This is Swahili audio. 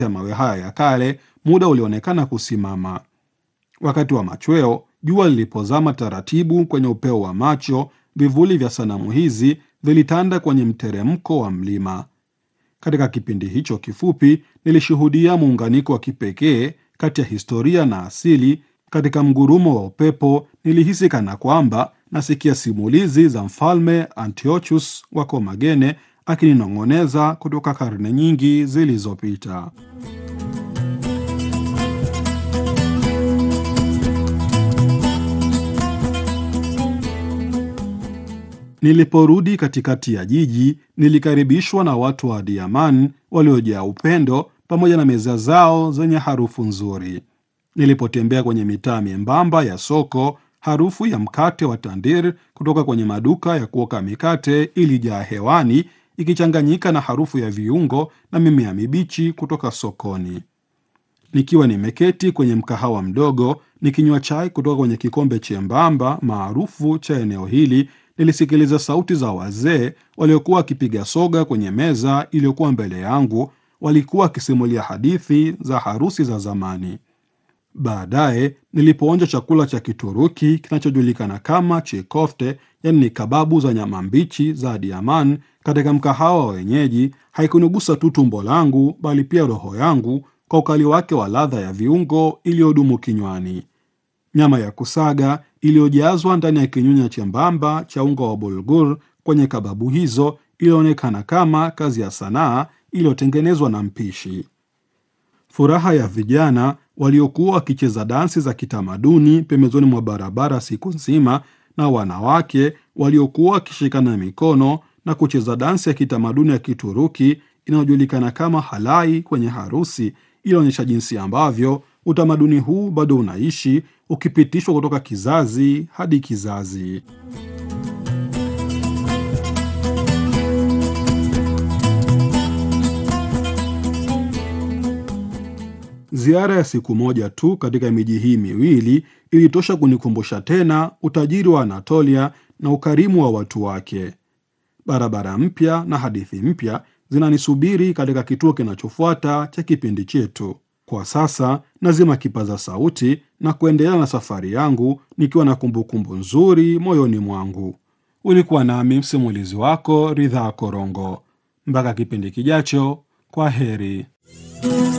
ya mawe haya ya kale, muda ulionekana kusimama. Wakati wa machweo, jua lilipozama taratibu kwenye upeo wa macho, vivuli vya sanamu hizi vilitanda kwenye mteremko wa mlima. Katika kipindi hicho kifupi, nilishuhudia muunganiko wa kipekee kati ya historia na asili. Katika mgurumo wa upepo, nilihisi kana kwamba nasikia simulizi za mfalme Antiochus wa Komagene akininong'oneza kutoka karne nyingi zilizopita. Niliporudi katikati ya jiji, nilikaribishwa na watu wa Adiaman waliojaa upendo pamoja na meza zao zenye harufu nzuri. Nilipotembea kwenye mitaa miembamba ya soko, harufu ya mkate wa tandir kutoka kwenye maduka ya kuoka mikate ilijaa hewani, ikichanganyika na harufu ya viungo na mimea mibichi kutoka sokoni. Nikiwa nimeketi kwenye mkahawa mdogo nikinywa chai kutoka kwenye kikombe chembamba maarufu cha eneo hili, nilisikiliza sauti za wazee waliokuwa wakipiga soga kwenye meza iliyokuwa mbele yangu. Walikuwa wakisimulia hadithi za harusi za zamani. Baadaye nilipoonja chakula cha Kituruki kinachojulikana kama chikofte, yani ni kababu za nyama mbichi za Adiaman katika mkahawa wa wenyeji, haikunigusa tu tumbo langu, bali pia roho yangu kwa ukali wake wa ladha ya viungo iliyodumu kinywani. Nyama ya kusaga iliyojazwa ndani ya kinyunya chembamba cha unga wa bulgur kwenye kababu hizo ilionekana kama kazi ya sanaa iliyotengenezwa na mpishi. Furaha ya vijana waliokuwa wakicheza dansi za kitamaduni pembezoni mwa barabara siku nzima, na wanawake waliokuwa wakishikana mikono na kucheza dansi ya kitamaduni ya Kituruki inayojulikana kama halai kwenye harusi, ilionyesha jinsi ambavyo utamaduni huu bado unaishi ukipitishwa kutoka kizazi hadi kizazi. Ziara ya siku moja tu katika miji hii miwili ilitosha kunikumbusha tena utajiri wa Anatolia na ukarimu wa watu wake. Barabara mpya na hadithi mpya zinanisubiri katika kituo kinachofuata cha kipindi chetu. Kwa sasa nazima kipaza sauti na kuendelea na safari yangu nikiwa na kumbukumbu nzuri moyoni mwangu. Ulikuwa nami msimulizi wako Ridhaa Korongo. Mpaka kipindi kijacho, kwa heri.